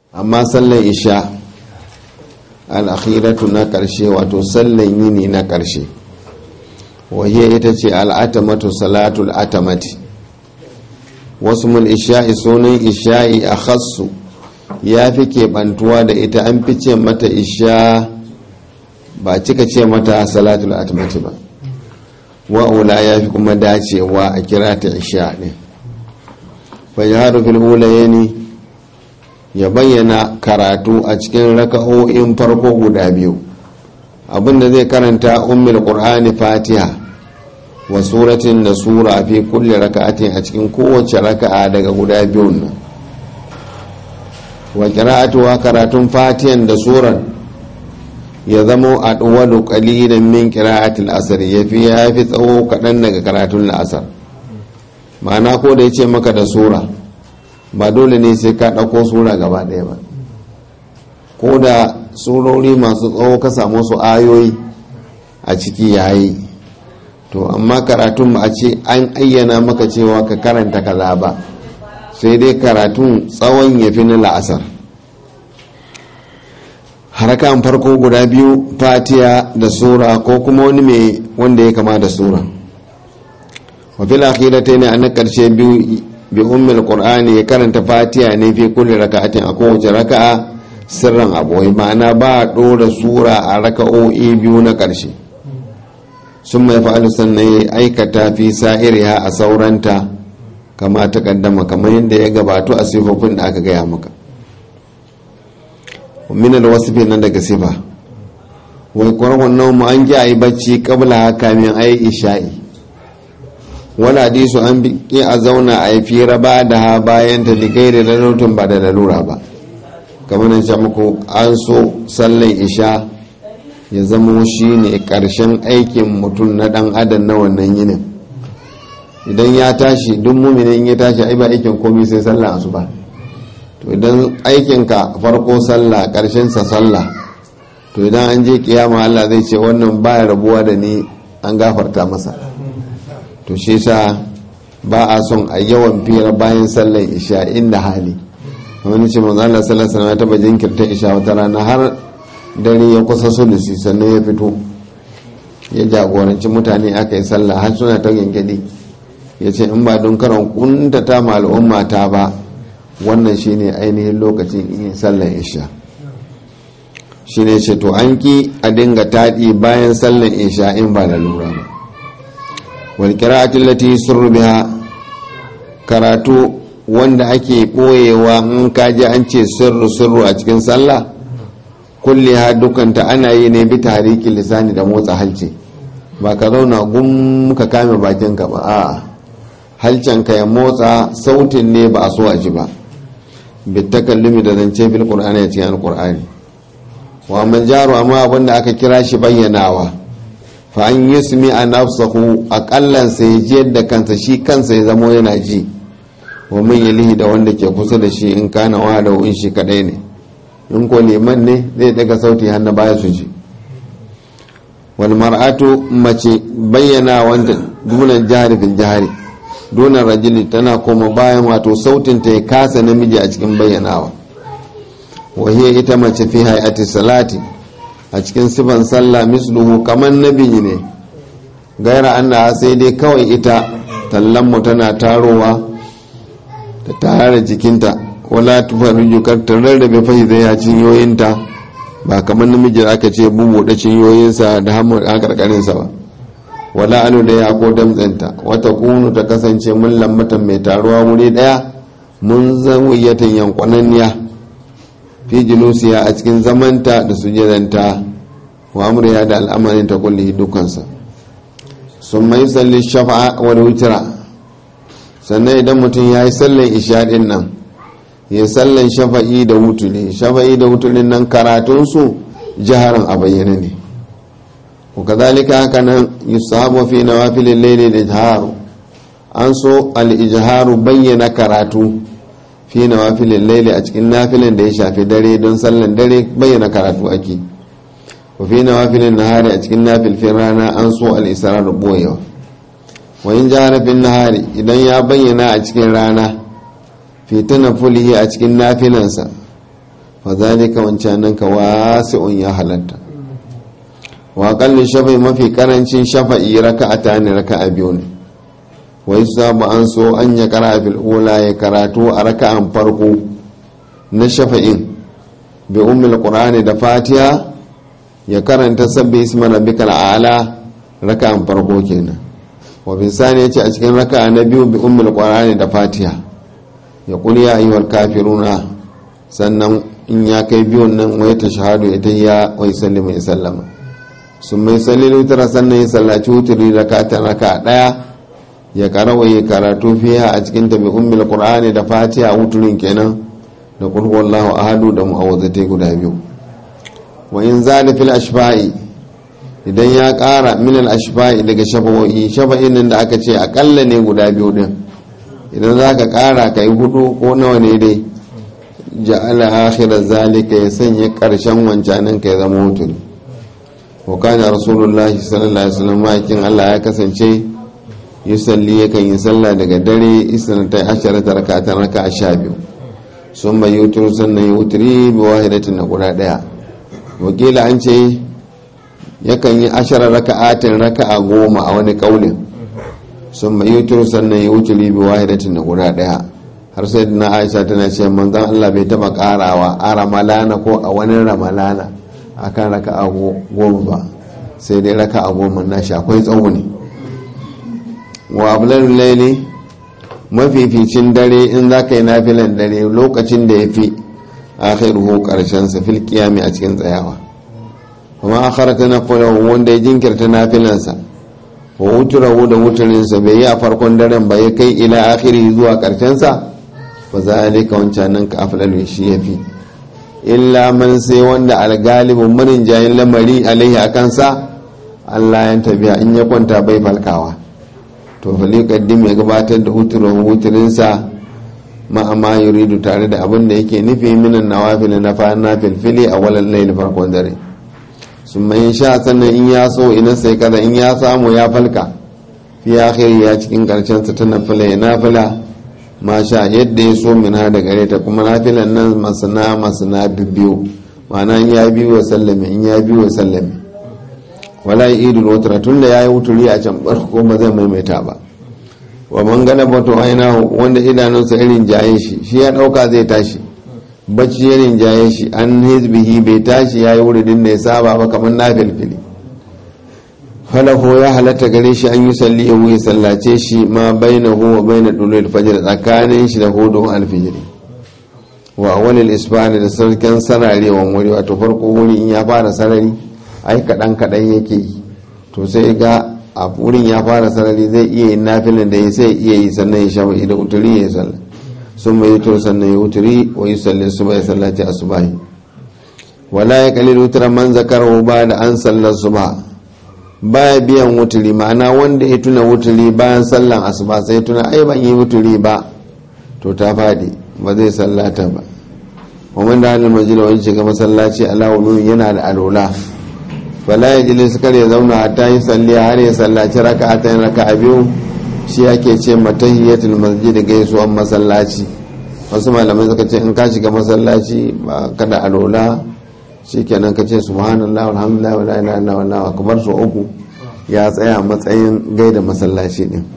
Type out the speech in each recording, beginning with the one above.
amma sallan isha al'akhiratu na ƙarshe wato sallan yini na ƙarshe wahiyar ita ce al'atamatu salatul atamati wasu mul isha'i sunan isha'i a khassu ya fi keɓantuwa da ita an fi ce mata isha ba cika ce mata salatul atamati ba wa'ula ya fi kuma dacewa a kira ta isha ne fajaharu fil ulayeni ya bayyana karatu a cikin raka'o'in farko guda biyu abinda zai karanta ummul qur'ani fatiha wa suratin da sura fi kulli raka'atin a cikin kowace raka'a daga guda biyun nan wa qira'atuha karatun fatihan da suran ya zamo a ɗuwalu ƙalilan min qira'atil asr yafi yafi tsawo kaɗan daga karatun la'asar ma'ana ko da yace maka da sura ba dole ne sai ka ɗauko sura gaba ɗaya ba ko da surori masu tsawo ka samu su ayoyi a ciki yayi to amma karatun ba a ce an ayyana maka cewa ka karanta kaza ba sai dai karatun tsawon ya fi na la'asar harakan farko guda biyu fatiya da sura ko kuma wani mai wanda ya kama da sura wafil akhirata ne a na karshe biyu bi ummul qur'ani ya karanta fatiha ne fi kulli raka'atin a kowace raka'a sirran aboyi ma'ana ba a dora sura a raka'o'i biyu na karshe sun mai fa'alu sannan ya aikata fi sa'iriha a sauranta kama ta kaddama kamar yadda ya gabato a sifofin da aka gaya maka min alwasfi nan daga sifa wai kwarwan naumu an ji a yi bacci kabla haka min ayi isha'i wani hadisu an ki a zauna a yi fira ba da ha bayan ta ligai da lalutun ba da lalura ba kamar nan muku an so sallan isha ya zama shi ne ƙarshen aikin mutum na ɗan adam na wannan yinin idan ya tashi duk muminin ya tashi ai ba aikin komai sai sallah asuba to idan aikinka farko sallah ƙarshen sa sallah to idan an je kiyama Allah zai ce wannan baya rabuwa da ni an gafarta masa to shi sa ba a son a yawan fira bayan sallar isha inda hali wani ce manzo Allah sallallahu alaihi wasallam ya taba jinkirta isha wata rana har dare ya kusa sulusi sannan ya fito ya jagoranci mutane aka yi sallah har suna ta gengedi ya ce in ba don karan kuntata ma al'umma ta ba wannan shine ainihin lokacin yin sallar isha shine ce to an ki a dinga taɗi bayan sallar isha in ba da lura ba wal qira'atul lati sirru biha karatu wanda ake ɓoyewa in kaji an ce sirru sirru a cikin sallah kulle ha dukanta ana yi ne bi tarikin lisani da motsa halce ba ka zauna gum ka kame bakinka ba a halcenka ya motsa sautin ne ba a so a ji ba bitakallumi da zance bil qur'ani ya cikin alqur'ani wa man jaru amma abinda aka kira shi bayyanawa fa an yusmi a nafsahu aƙallan sai ji yadda kansa shi kansa ya zamo yana ji wa man yalihi da wanda ke kusa da shi in kana wa da in shi kadai ne in ko liman ne zai daga sauti hannu baya su ji wal mar'atu mace bayyana wanda dunan jihari fil jihari dunan rajuli tana koma bayan wato sautin ta ya kasa namiji a cikin bayyanawa wa hiya ita mace fi hayati salati a cikin sifan sallah misluhu kamar nabi ne gaira anna sai dai kawai ita tallanmu tana tarowa ta tare jikinta wala tufariju kar ta rarrabe fahimta ya cinyoyinta ba kamar namiji da aka ce bubuɗe cinyoyinsa da hamur a karkarinsa ba wala alu da ya ko damtsanta wata kunu ta kasance mun lambatan mai taruwa wuri daya mun zan wuyatan yankwananniya fi jilusiya a cikin zamanta da sujadanta wa amriya da al'amarin ta kulli dukansa sun mai salli shafa'a wani wutira sannan idan mutum ya yi sallan ishaɗin nan ya sallan shafa'i da wutuli shafa'i da wutulin nan karatunsu jiharan a bayyana ne wa kazalika haka nan yusahabu fi nawafilin laili da jiharu an so al-ijharu bayyana karatu fi nawafilin laili a cikin nafilin da ya shafi dare don sallan dare bayyana karatu ake wa fi nawafilin nahari a cikin nafilfin rana an so al-israr boyewa wa in jahara fil nahari idan ya bayyana a cikin rana fi tanafulihi a cikin nafilansa fa zalika wancanan ka wasi'un ya halatta wa aqallu shafa'i mafi karancin shafa'i raka'ata ne raka'a biyu ne wa yusabu an so an ya kara fil ula ya karatu a raka'an farko na shafa'in bi ummul qur'ani da fatiha ya karanta sabbi isma rabbikal a'la raka'an farko kenan wa bisani yace a cikin raka'a na biyu bi ummul qur'ani da fatiha ya qul ya ayyuhal kafiruna sannan in ya kai biyun nan wai ta shahadu ita ya wai sallama ya sallama sun mai sallili tara sannan ya sallaci wuturi raka'atan raka'a daya ya karawa ya karatu fiya a cikin tabi ummul qur'ani da fatiha wuturin kenan da qul huwallahu ahadu da mu'awwazatai guda biyu wa in zada fil ashfa'i idan ya kara min al ashfa'i daga shafa'o'i shafa'in nan da aka ce akalla ne guda biyu din idan zaka kara kai hudu ko nawa ne dai ja'ala akhir zalika ya sanya karshen wancanin ka ya zama wuturi wa kana rasulullahi sallallahu alaihi wasallam makin Allah ya kasance yusalli yakan yi sallah daga dare isnatai asharata rakatan raka sha biyu sun bai yutur sannan yi wuturi bi wahidatin na guda daya wakila an ce yakan yi ashara raka'atin raka'a goma a wani kaulin sun bai yutur sannan yi wuturi bi wahidatin na guda daya har sai na aisha tana ce manzon Allah bai taba karawa a ramalana ko a wani ramalana akan raka'a goma ba sai dai raka'a goma na shi akwai tsawo ne wa ablar laili mafificin dare in za ka yi nafilan dare lokacin da ya fi akhiruhu karshen sa fil qiyami a cikin tsayawa kuma akharata nafilahu wanda ya jinkirta nafilansa wa wuturahu da wuturinsa bai yi a farkon daren ba ya kai ila akhiri zuwa karshen sa fa zalika wancan nan ka aflalu shi yafi illa man sai wanda algalibin marin jayin lamari alaihi akan sa Allah ya tabiya in ya kwanta bai falkawa to falikaddim ya gabatar da huturin huturinsa ma'amma yuridu tare da abin da yake nufi minan nawafil na fa na filfili a walan laili farkon dare sun mai sha sannan in ya so ina sai kada in ya samu ya falka fi akhiri ya cikin karshen sa ta nafila ya nafila ma sha yadda ya so min da gare ta kuma nafilan nan masana masana biyu ma'ana in ya biyu wa sallame in ya biyu wa sallame wala yi idul wutura tun da ya yi wuturi a can barko ba zai maimaita ba wa man gana bato aina wanda idanunsa irin jaye shi shi ya dauka zai tashi bacci irin jaye shi an hizbihi bai tashi ya yi wuridin da ya saba ba kamar na filfili falahu ya halatta gare shi an yi salli ya wuyi sallace shi ma baina huwa baina dulul fajr tsakanin shi da hudu alfijiri wa awalil isbani da sarkin sararewan wuri wato farko wuri in ya fara sarari ai kaɗan kaɗan yake yi to sai ga a wurin ya fara sarari zai iya yin nafilin da ya sai iya yi sannan ya shafa idan wuturi ya yi sallah sun mai to sannan ya wuturi wa yi salli su bai sallaci a subahi wala ya kalli wutar man zakar ba da an sallar suba baya biyan wuturi ma'ana wanda ya tuna wuturi bayan sallan asuba sai tuna ai ban yi wuturi ba to ta faɗi ba zai sallata ba wa man da halin majina wani shiga masallaci ala yana da alola fala ya jili kar ya zauna hatta yi salli har ya sallaci raka a ta raka a biyu shi ake ce matahiyatul masjid gaisuwan masallaci wasu malamai suka ce in ka shiga masallaci ba kada alola shi kenan ka ce subhanallah alhamdulillah wa la ilaha illallah akbar su uku ya tsaya matsayin gaida masallaci din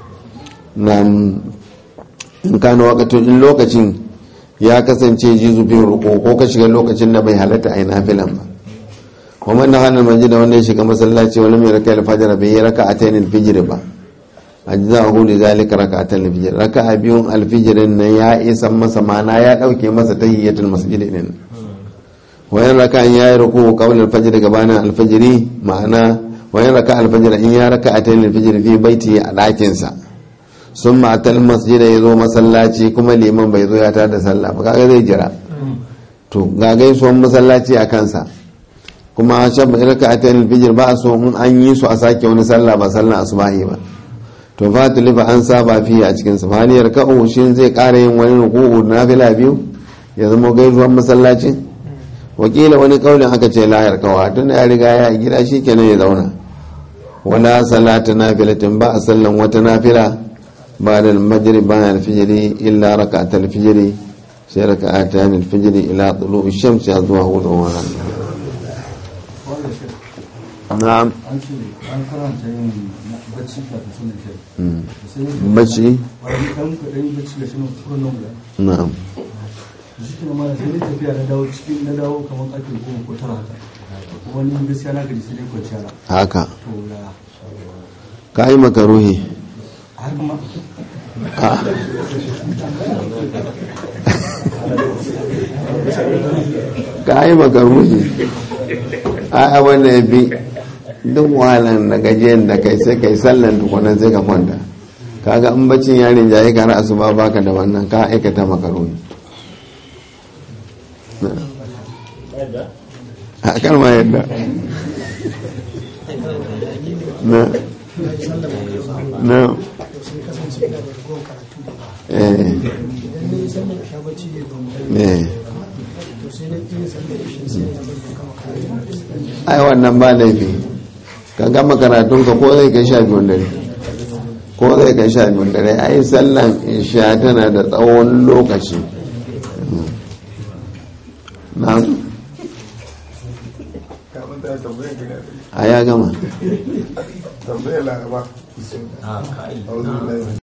nan in kana wakatun in lokacin ya kasance jizufin ruko ko ka shiga lokacin da bai halatta a yi nafilan ba ومن دخل المسجد wanda ya shiga masallaci wani mai raka alfajar bai yi raka a tayin alfijir ba a ji za a hudu zalika raka a tayin alfijir raka a biyun alfijirin nan ya isa masa mana ya dauke masa tahiyyatul masjid din wayan raka in yayi ruku qabla alfajr gabanin alfajiri ma'ana wayan raka alfajr in ya raka a tayin alfijir fi baiti a dakin sa sun matal masjid ya zo masallaci kuma liman bai zo ya tada sallah ba kaga zai jira to ga gaisuwan masallaci a kansa kuma shabba irka a tayin fijir ba a so in an yi su a sake wani sallah ba sallah asubahi ba to fatili fa an saba fiye a cikin sa faliyar ka'u shi zai kara yin wani ruku'u na fila biyu ya zama gaisuwan masallacin wakila wani kaulin aka ce layar kawa tun ya riga ya gida shi kenan ya zauna wala salata nafilatin ba a sallan wata nafila ba da almajiri ba alfijiri illa raka alfijiri sai raka a ta yanin fijiri ila tsulu shamsi ya zuwa hudu wa rana na'am an ce an karanta yin bacci kafin sunan kai Mm. sai yin bacci wani ɗan kaɗan bacci da shi na kuren nan guda na'am shi ke ma sai ni tafiya na dawo cikin na dawo kamar ƙarfe goma ko tara haka kuma ni gaskiya na gaji sai dai kwanciya na haka to ya ka yi makaruhi har kuma ka yi makaruhi a abin da ya fi duk wahalan da gajiyan da kai sai kai sallan tukunan sai ka kwanta kaga in bacin yarin jaye ka ra'asu ba baka da wannan ka aikata makaruhi a kalma yadda na na eh eh ai wannan ba laifi ka gama karatunka ko zai kai sha biyun dare ko zai kai sha biyun dare ai sallan isha tana da tsawon lokaci na a ya gama tambayar laraba